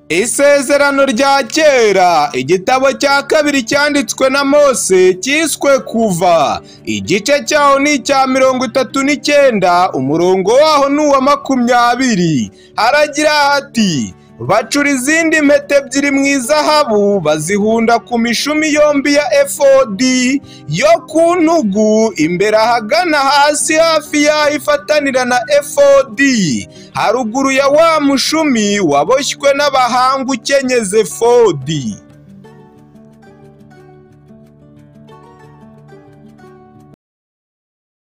Isezerano rya kera igitabo cya kabiri cyanditswe na Mose cyiswe kuva igice cyaho ni icya mirongo itatu n'icyenda umurongo waho ni uwa makumyabiri haragira hati bacura izindi mpeta ebyiri mu izahabu bazihunda ku mishumi yombi ya efodi yo ku ntugu imbere ahagana hasi hafi yaho ifatanira na efodi haruguru ya wa mushumi waboshywe n'abahanga ukenyeze efodi